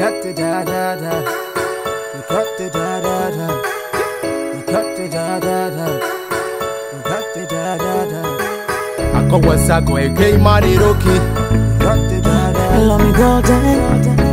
cut the da da da. You cut the da da da. You cut the da da da. You cut the da da da. Akowa sako AK Mani Roki You cut the da da. Let me go down.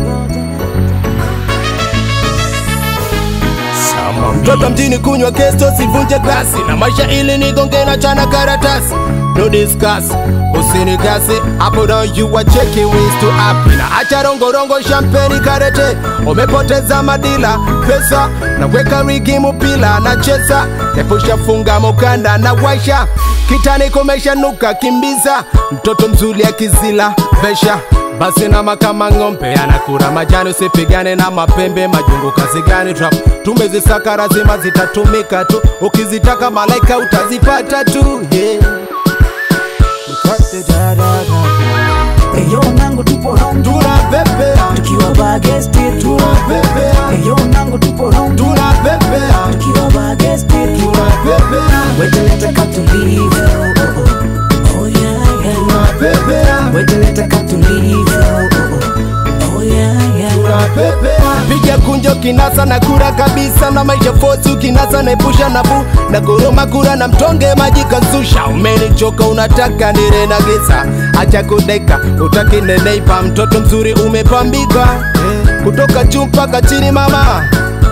Mtoto mjini kunywa kesto sivunje glasi na maisha ili nigonge na chana karatasi No discuss, usinigasi hapo down you are checking ways to happy na acha rongorongo champagne karete umepoteza madila pesa na weka rigi mupila na chesa epusha funga mukanda na washa kitani komesha nuka kimbiza mtoto mzuri akizila vesha basi nama kama ng'ombe anakura majani, usipigane na mapembe majungu. Kazi gani trap tumezisaka, lazima zitatumika tu, ukizitaka malaika utazipata tu yeah. You cut the da da da. Eyo nangu tupo round Tunapepea, tukiwa bagesti tu. tunapepea, Eyo nangu tupo round tunapepea, tukiwa bagesti tu. tunapepea, Weteleta katulivu. Oh, oh. Oh, yeah, yeah. tunapepea, Weteleta katulivu. Oh, oh. Oh, yeah, yeah. tunapepea. Piga kunjo kinasa na kura kabisa na maisha fosu kinasa na epusha na bu na goroma kura na mtonge maji kazusha umenichoka unataka nire na gisa acha kudeka utaki neneipa mtoto mzuri umepambika kutoka juu mpaka chini mama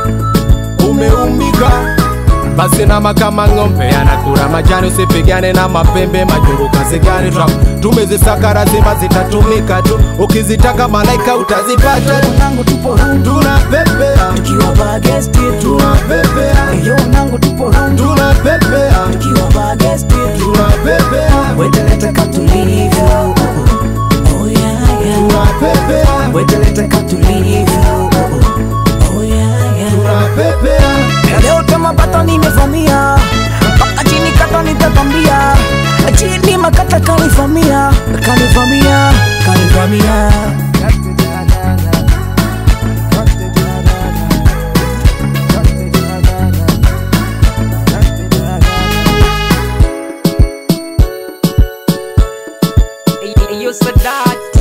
umeumbika basi nama kama ng'ombe anakura majani, usipigane na mapembe majungu. Kazi gani trap tumezisaka, lazima zitatumika tu, ukizitaka malaika utazipata tu. Eyo nangu tupo round Tunapepea, tukiwa bagesti tu. tunapepea, Eyo nangu tupo round tunapepea, tukiwa bagesti tu. tunapepea, Weteleta katulivu. Oh, oh. Oh, yeah, yeah. tunapepea, Weteleta katulivu. Oh, oh. Oh, yeah, yeah. tunapepea. Leo kama bata nimevamia mpaka chini kata nitatambia chini makata kanivamia kanivamia kanivamia Cut the da da da. Cut the da da da. Cut the da da da. Cut the da da da. Hey, hey, yo, Sadat.